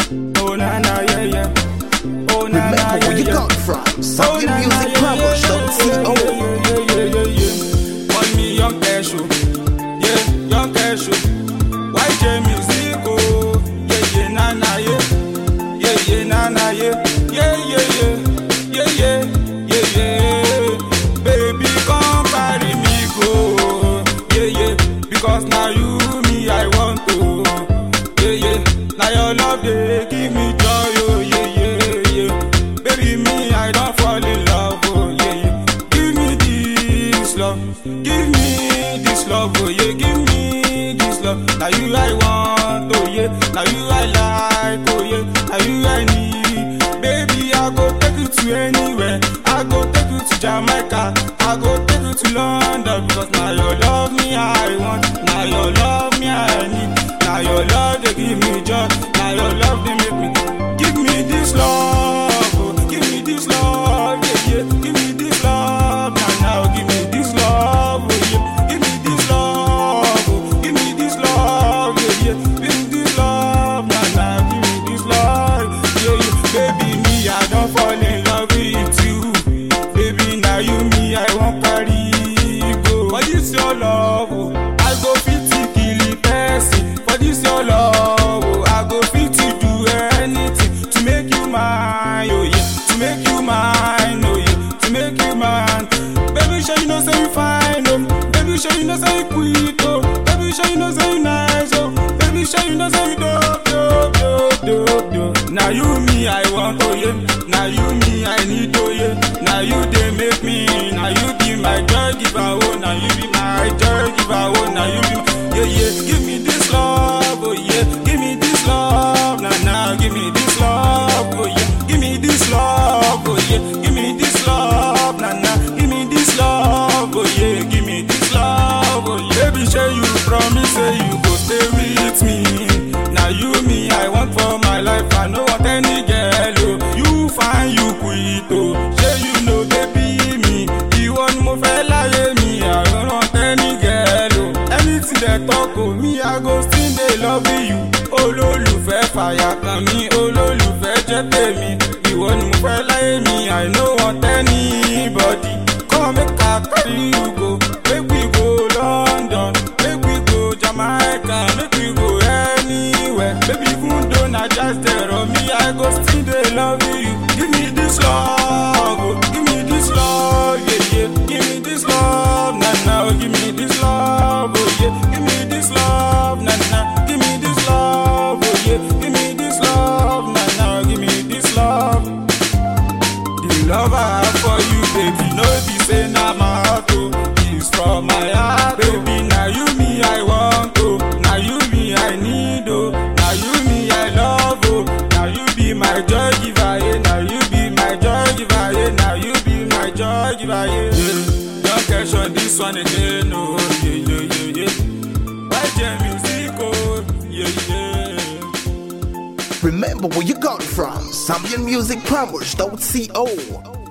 Oh na na yeah yeah. Oh na na Remember yeah where you yeah. got from. Oh, Something na, na, music yeah, powers, yeah, don't see yeah, oh. yeah, yeah, yeah, yeah, yeah. Call me Young Cashew. Yeah, Young Cashew. YJ Music, oh. Yeah, yeah, na, na, yeah. Yeah, yeah, na, na, yeah. Yeah, yeah, yeah. Yeah, yeah, yeah, yeah. Baby, come carry me go. Yeah, yeah. Because now you, me, I want to. Yeah, yeah. Now your love, they give me joy, oh, yeah, yeah, yeah. Baby, me, I don't fall in love, oh, yeah, yeah. Give me this love, give me this love, oh, yeah, give me this love. Now you I want, oh, yeah. Now you I like, oh, yeah. Now you I need. Baby, I go take you to anywhere. I go take you to Jamaica. I go take you to London because now your love me I want. Now your love me I need. Now your love they give me joy. Now your love they make me. Give me this love. oh. Give me this love. Yeah, yeah. Give me this love. Now, now give me this love. Oh, yeah. Give me this love. oh. Give me this love. Yeah, yeah. Give me this love. Now, now give me this love. Yeah, yeah. Baby, me, I don't fall in love with you. Baby, now you me, I want carry go. For this your love, oh, I go fit to kill the person. For this your love, oh, I go fit to do anything to make you mine, oh yeah, to make you mine, oh yeah, to make you mine. Baby, sure you know say you fine, oh. Baby, sure you know say you quick, oh. Baby, sure you know say you nice, oh. Baby, sure you know say you dope, dope, dope, dope, dope. Now you me, I want, oh yeah. Now you me, I need, oh yeah. Now you they make me, now you be my joy giver, oh. Now you be my joy giver, oh. Now you be, my, yeah, yeah. Give me this love, oh yeah. Give me this love, now, now. Give me this love, oh yeah. Give me this love, oh yeah. Give me this love, now, now. Give me this love, oh yeah. Give me this love, oh yeah. Baby, say you promise, say you go stay with me. Now you me, I want for my life. I no want any girl, oh. You find you quit, oh. Say you know, baby, me. You want more fẹ́ láyé mi. I don't want any girl, oh. Anything they talk, oh, me, I go still dey love you. Olólùfẹ́ fàyà kan mi, olólùfẹ́ jẹ́ tèmi. Ìwọ ni mo fẹ́ láyé mi, I no want anybody. Come make I carry you go, make we go London, make we go Jamaica, make we go anywhere. Baby, even though na just there on me, I go still dey love you. Give me this love, oh, give me this love, yeah, yeah. Give me this love, nah, nah, oh, give me this love, oh, yeah. Give me this love, nah, nah. Give me this love, oh, yeah. Give me this love, nah, nah, give me this love. The love I have for you, baby, no be say na my heart, oh, it's from my heart, baby. Now you me I want, oh, now you me I need, oh, now you me I love, oh, now you be my joy giver, yeah, now you be my joy giver, yeah, now you be my joy giver, yeah. yeah. Don't catch on this one again, oh, yeah, yeah, yeah, yeah. YJ music, oh, yeah, yeah. Remember where you got from. Something music powers, don't see oh.